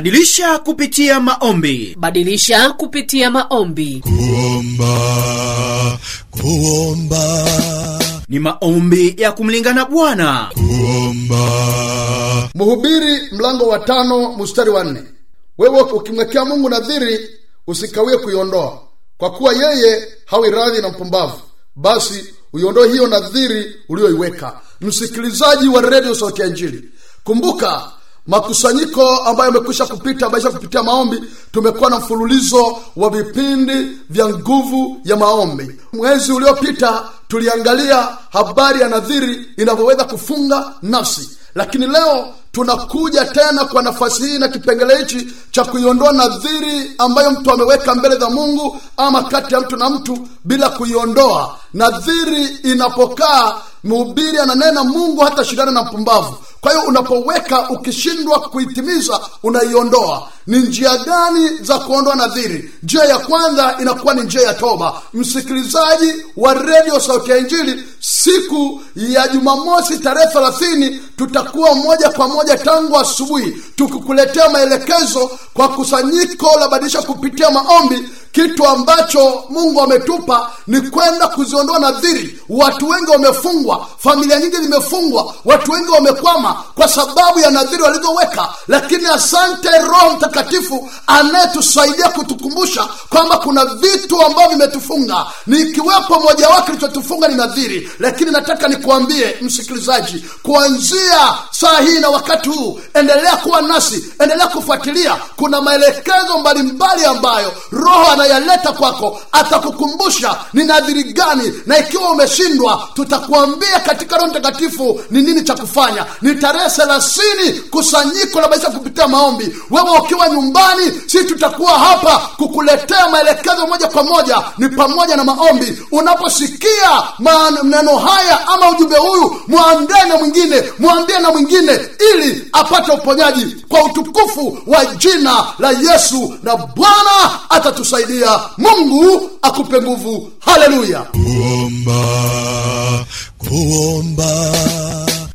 badilisha kupitia maombi badilisha kupitia maombi kuomba kuomba ni maombi ya kumlingana bwana kuomba mhubiri mlango wa tano mstari wa nne wewe ukimwekea mungu nadhiri usikawie kuiondoa kwa kuwa yeye hawi radhi na mpumbavu basi uiondoe hiyo nadhiri uliyoiweka msikilizaji wa redio sauti ya injili kumbuka makusanyiko ambayo yamekwisha kupita maisha kupitia maombi tumekuwa na mfululizo wa vipindi vya nguvu ya maombi mwezi uliopita tuliangalia habari ya nadhiri inavyoweza kufunga nafsi lakini leo tunakuja tena kwa nafasi hii na kipengele hichi cha kuiondoa nadhiri ambayo mtu ameweka mbele za mungu ama kati ya mtu na mtu bila kuiondoa nadhiri inapokaa mhubiri ananena mungu hata shindana na mpumbavu kwa hiyo unapoweka ukishindwa kuitimiza unaiondoa ni njia gani za kuondoa nadhiri njia ya kwanza inakuwa ni njia ya toba msikilizaji wa redio sauti ya injili siku ya jumamosi tarehe thelathini tutakuwa moja kwa moja tangu asubuhi tukikuletea maelekezo kwa kusanyiko la badilisha kupitia maombi kitu ambacho mungu ametupa ni kwenda kuziondoa nadhiri watu wengi wamefungwa familia nyingi zimefungwa watu wengi wamekwama kwa sababu ya nadhiri walizoweka lakini asante roho mtakatifu anayetusaidia kutukumbusha kwamba kuna vitu ambavyo vimetufunga nikiwepo mojawapo kilichotufunga ni nadhiri lakini nataka nikuambie msikilizaji kuanzia saa hii na wakati huu endelea kuwa nasi endelea kufuatilia kuna maelekezo mbalimbali ambayo roho anayaleta kwako atakukumbusha ni nadhiri gani na ikiwa umeshindwa tutakuambia katika roho mtakatifu ni nini cha kufanya ni tarehe thelathini kusanyiko la maisha kupitia maombi wewe ukiwa nyumbani si tutakuwa hapa kukuletea maelekezo moja kwa moja ni pamoja na maombi unaposikia maneno haya ama ujumbe huyu mwambie na mwingine mwambie na mwingine ili apate uponyaji kwa utukufu wa jina la yesu na bwana atatusaidia mungu akupe nguvu haleluya kuomba kuomba